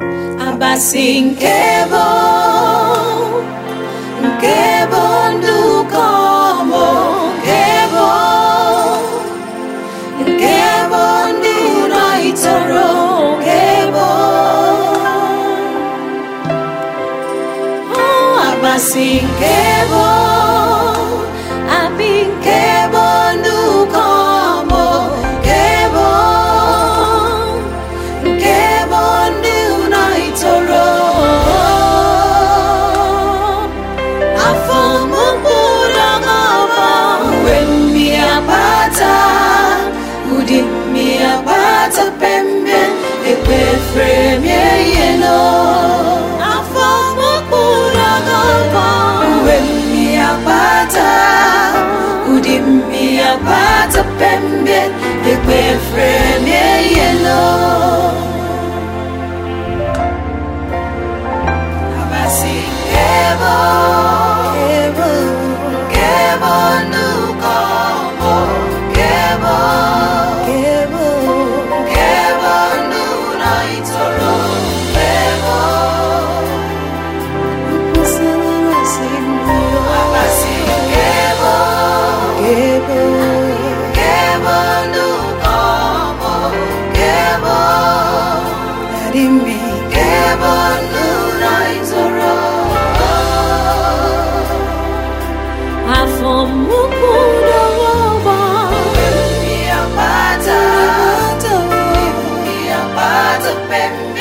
abasi nke bụ nke bụ ndụ kọmọ nke bụ nke bụ ndị ụlọ itoro nke bụ Oh, abasi nke bụ abi nke bụ ndụ kọmọ nke bụ nke bụ ndị ụlọ itoro afọ mkpụrụ ọgọbọ mgbe mmiri agbata ụdị mmiri agbata pembe ekwefere mie ihe nọ afọ mkpụrụ ọgọbọ mgbe mmiri agbata ụdị mmiri agbata pembe ekwefere mie ihe nọ Abasi kebo, kebo, kebo nuko mo, kebo, kebo, kebo nuna itoro, kebo. Abasi kebo, kebo, kebo nuko mo, kebo. Adimi kebo nuna itoro. Afọ mukwu n'ọgbọ. Mmiri akpata, mmiri akpata pembe.